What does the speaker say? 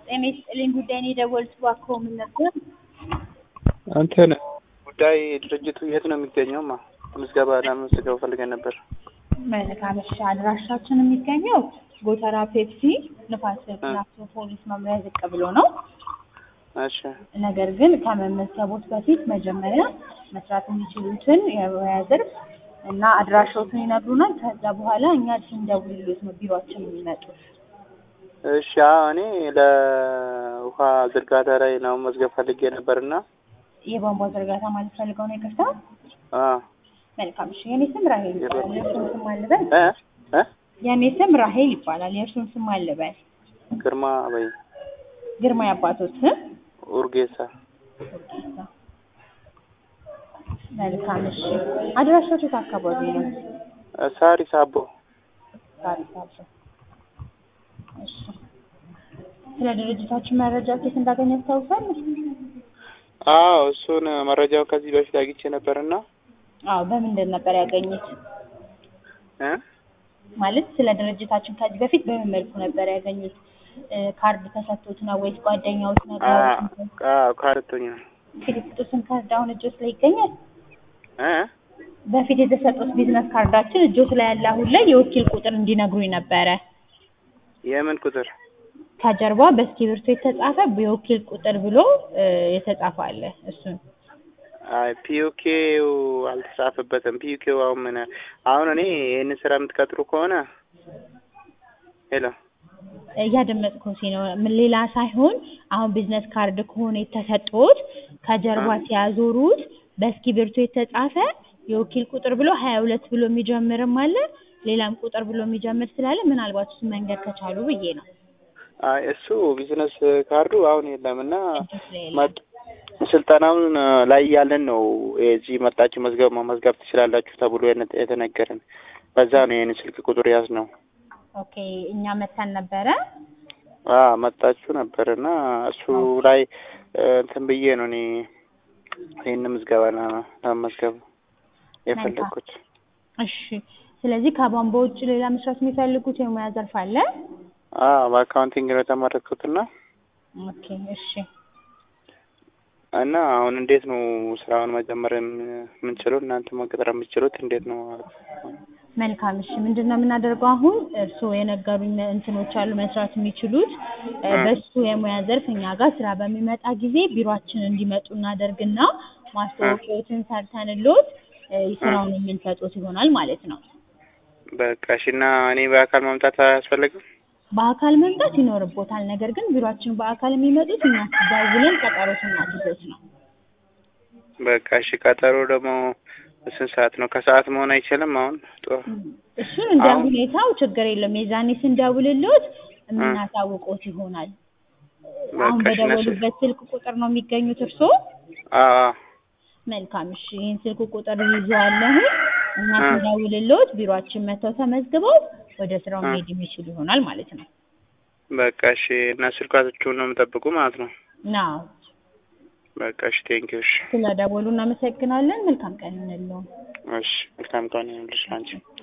ጤና ይስጥልኝ ጉዳይ ነው የደወሉት እባክዎ ምን ነበር? እንትን ጉዳይ ድርጅቱ የት ነው የሚገኘው? ማ ምዝገባ ለመመዝገብ ፈልገን ነበር። መልካም እሺ፣ አድራሻችን የሚገኘው ጎተራ ፔፕሲ ንፋስ ስልክ ላፍቶ ፖሊስ መምሪያ ዝቅ ብሎ ነው። እሺ ነገር ግን ከመመዝገቦት በፊት መጀመሪያ መስራት የሚችሉትን የሙያ ዘርፍ እና አድራሻዎትን ይነግሩናል። ከዛ በኋላ እኛ ስንደውልሎት ነው ቢሮአችን የሚመጡት። እሺ አዎ፣ እኔ ለውሃ ዝርጋታ ላይ ነው መዝገብ ፈልጌ ነበርና የቧንቧ ዝርጋታ ማለት ፈልገው ነው ይቅርታ። አ መልካም እሺ፣ የኔ ስም ራሄል ይባላል። የእርሱን ስም አልበል። እ እ የኔ ስም ራሄል ይባላል። የእርሱን ስም አልበል። ግርማ በይ ግርማ ያባቶት ስም ኡርጌሳ መልካም እሺ። አድራሻው የት አካባቢ ነው? ሳሪስ አቦ ታሪክ አለ። እሺ ስለ ድርጅታችን መረጃ ኬት እንዳገኘ ያስታውሳል? አዎ እሱን መረጃው ከዚህ በፊት አግኝቼ ነበርና አዎ በምንድን ነበር ያገኙት? እ ማለት ስለ ድርጅታችን ከዚህ በፊት በምን መልኩ ነበር ያገኙት? እ ካርድ ተሰጥቶት ነው ወይስ ጓደኛዎች ነገር አዎ ካርቶኛል ፊሊፕጡስን ካርድ አሁን እጆት ላይ ይገኛል? እ በፊት የተሰጡት ቢዝነስ ካርዳችን እጆት ላይ ያለ አሁን ላይ የወኪል ቁጥር እንዲነግሩኝ ነበረ። የምን ቁጥር ከጀርባ በእስክሪብቶ የተጻፈ የወኪል ቁጥር ብሎ እ የተጻፈ አለ። እሱን አይ ፒዩኬው አልተጻፈበትም። ፒዩኬው አሁን ምን አሁን እኔ ይህንን ስራ የምትቀጥሩ ከሆነ ሄሎ እያደመጥኩት ነው። ምን ሌላ ሳይሆን አሁን ቢዝነስ ካርድ ከሆነ የተሰጡት ከጀርባ ሲያዞሩት በእስክሪብቶ የተጻፈ የወኪል ቁጥር ብሎ ሀያ ሁለት ብሎ የሚጀምርም አለ ሌላም ቁጥር ብሎ የሚጀምር ስላለ ምናልባት እሱ መንገድ ከቻሉ ብዬ ነው። አይ እሱ ቢዝነስ ካርዱ አሁን የለም እና እጆት ላይ የለም። መጥ- ስልጠናውን ላይ ያለን ነው እዚህ መጣችሁ መዝገብ መመዝገብ ትችላላችሁ ተብሎ የነ- የተነገረን በዛ ነው ይህን ስልክ ቁጥር ያዝ ነው። ኦኬ እኛ መተን ነበረ። አ መጣችሁ ነበር እና እሱ ላይ እ እንትን ብዬ ነው እኔ ይህን ምዝገባ ለ- ለመመዝገብ የፈለግኩት። እሺ ስለዚህ ከቧንቧ ውጭ ሌላ መስራት የሚፈልጉት የሙያ ዘርፍ አለ? አ በአካውንቲንግ ነው የተመረጥኩትና ኦኬ እሺ እና አሁን እንዴት ነው ስራውን መጀመር የም- የምንችለው እናንተ መቅጠር የምትችሉት እንዴት ነው? መልካም እሺ ምንድን ነው የምናደርገው አሁን እርስዎ የነገሩኝ እንትኖች አሉ መስራት የሚችሉት እ እ በሱ የሙያ ዘርፍ እኛ ጋር ስራ በሚመጣ ጊዜ ቢሮአችን እንዲመጡ እናደርግና ማስታወቂያዎችን ሰርተንሎት እ ስራውን የምንሰጡት ይሆናል ማለት ነው። በቃ እሺ። እና እኔ በአካል መምጣት አያስፈልግም? በአካል መምጣት ይኖርቦታል። ነገር ግን ቢሮአችን በአካል የሚመጡት እኛ ደውለን ቀጠሮ ስናስይዞት ነው። በቃ እሺ። ቀጠሮ ደግሞ ስንት ሰዓት ነው? ከሰዓት መሆን አይችልም? አሁን ጥሩ እሱን እንደ አሁን ሁኔታው ችግር የለም። የዛኔ ስንደውልሎት የምናሳውቆት ይሆናል። አሁን በቃ እሺ። እነሱ በደወሉበት ስልክ ቁጥር ነው የሚገኙት እርስዎ? አዎ መልካም እሺ። ይህን ስልክ ቁጥር ይዘዋለሁ እና እ ስንደውልሎት ቢሮአችን መጥተው ተመዝግበው ወደ ስራው እ መሄድ የሚችሉ ይሆናል ማለት ነው። በቃ እሺ። እና ስልካችሁን ነው የምጠብቁ ማለት ነው? ናው በቃ እሺ። ቴንኪው። እሺ ስለ ደወሉ እናመሰግናለን። መልካም ቀን ይሁንልዎ። እሺ። መልካም ቀን ይሁንልሽ አንቺ